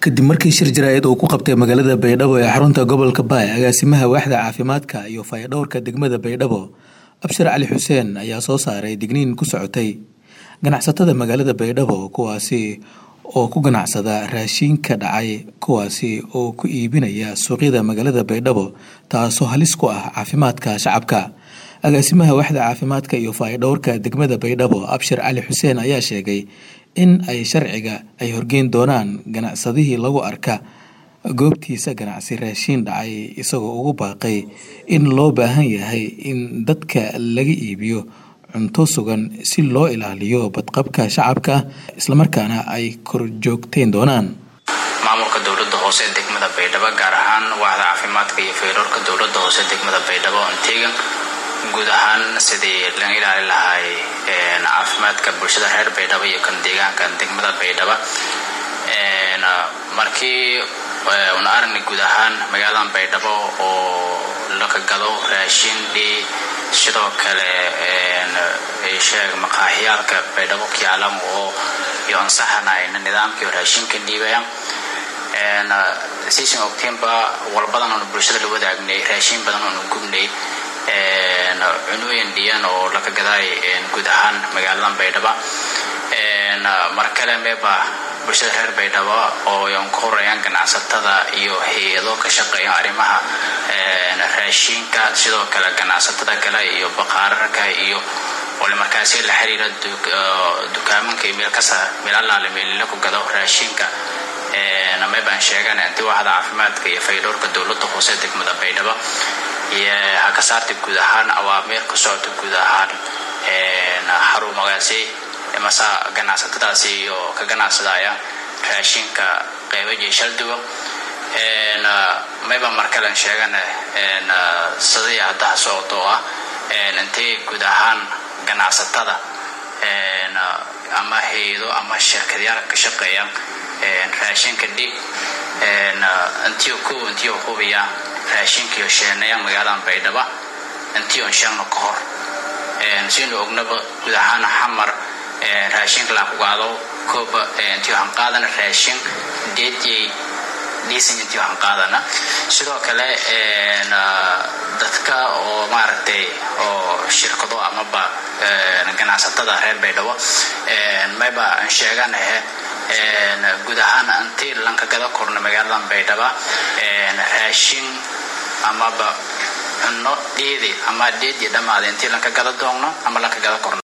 kadib markii shir jaraa'id uu ku qabtay magaalada baydhabo ee xarunta gobolka baay agaasimaha waaxda caafimaadka iyo fayadhowrka degmada baydhabo abshir cali xuseen ayaa soo saaray digniin ku socotay ganacsatada magaalada baydhabo kuwaasi oo ku ganacsada raashiinka dhacay kuwaasi oo ku iibinaya suuqyada magaalada baydhabo taasoo halis ku ah caafimaadka shacabka agaasimaha waaxda caafimaadka iyo faayadhowrka degmada baydhabo abshir cali xuseen ayaa sheegay in ay sharciga ay horgeyn doonaan ganacsadihii lagu arka goobtiisa ganacsi raashiin dhacay isagoo ugu baaqay in loo baahan yahay in dadka laga iibiyo cunto sugan si loo ilaaliyo badqabka shacabka islamarkaana ay korjoogteyn doonaan maamulka dowlada hoose ee degmada baydhabo gaar ahaan waaxda caafimaadka iyo faydhowrka dowlada hoose degmada baydhabo antegan guud ahaan sidii laga ilaali lahay caafimaadka bulshada reer baydhabo iyo kan deegaanka degmada baydhabo markii una aragnay guud ahaan magaaladan baydhabo oo laka gado raashin dhi sidoo kale sheeg maqaaxiyaalka baydhabo kiyaalam oo iyo ansaxanayna nidaamkii raashinka dhiibaya siisan ogteenba walbadan oonu bulshada la wadaagnay raashin badan oonu gubnay cunooyin dhiyan oo laka gadaay guud ahaan magaaladan baydhaba mar kale meeba bulshada reer baydhabo oo yan ku horeyaan ganacsatada iyo hay-ado ka shaqeeya arrimaha raashiinka sidoo kale ganacsatada kale iyo baqaararka iyo ole markaasi la xiriira dukaamanka iyo meel kasta meel allaale meelila ku gado raashiinka meebaan sheegan inti waaxda caafimaadka iyo faydhowrka dowlada hoose degmada baydhabo iyo hakasaarta guud ahaan awaamiir ka socota guud ahaan xarumagaasi masa ganacsatadaasi iyo ka ganacsadaya raashinka qeybo jeeshalduwa mayba markalen sheegan sidii haddaha socota oo ah intay guud ahaan ganacsatada ama hay-ado ama shirkadyaal ka shaqeeya raashinka dhib intii ku intii hubiya raashinkiiyo sheenaya magaaladan baydhaba intii on sheegno ka hor sinu ognaba guud ahaan xamar raashinka laa ku qaado kooba intii waxaan qaadana raashin deedyay dhiisan intii waxaan qaadana sidoo kale dadka oo maaragtay oo shirkado amaba ganacsatada reer baydhabo mayba aan sheeganahe guud ahaan intii lanka gada korna magaaladan baydhaba raashin amaba cunno dheedi ama dheedii dhammaada intii lanka gada doogno ama lanka gada korno